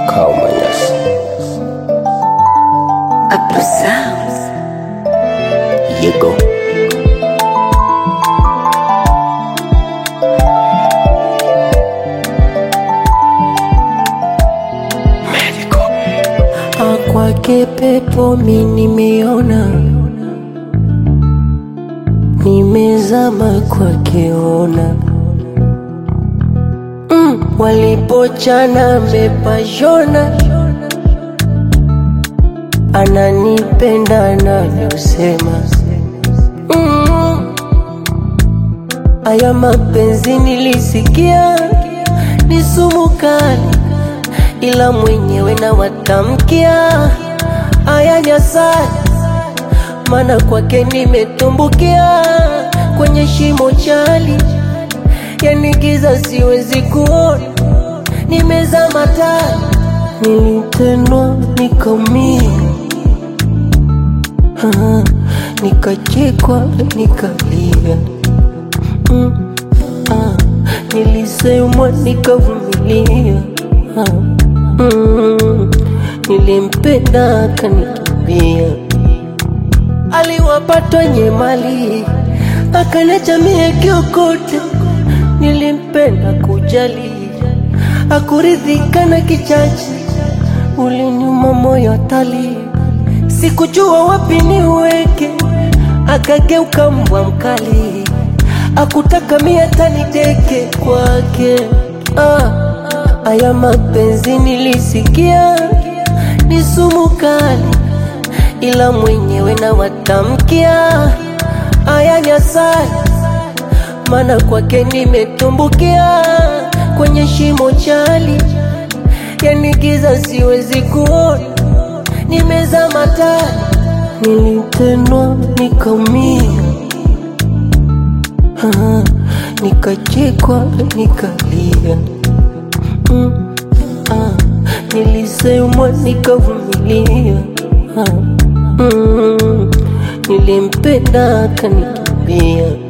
Makao Manyasi. Afro Sounds. Yego. Kwake pepo mi nimeona, nimezama kwake ona mm, walipochana mepashona, ananipenda anavyosema mm, aya mapenzi nilisikia ni sumu kali ila mwenyewe na watamkia aya nyasani, mana kwake nimetumbukia kwenye shimo chali, yani giza siwezi kuona, nimezama tani, nilitendwa nikaumia, Ah, nikachekwa nikalia, mm, ah, nilisemwa nikavumilia ah. Mm, nilimpenda akanikimbia, aliwapatwa nye mali akaniacha mie kiokote. Nilimpenda kujali, akuridhika na kichache, uliniuma moyo tali, sikujua wapi niweke, akageuka mbwa mkali, akutaka mie taniteke kwake ah. Aya mapenzi nilisikia ni sumu kali, ila mwenyewe na watamkia aya nyasani, mana kwake nimetumbukia kwenye shimo chali, yani giza siwezi kuona, nimezama tani, nilitendwa nikaumia, Ah, nikachekwa nikalia Mm, ah, nilisemwa nikavumilia, ah, mm, nilimpenda akanikimbia.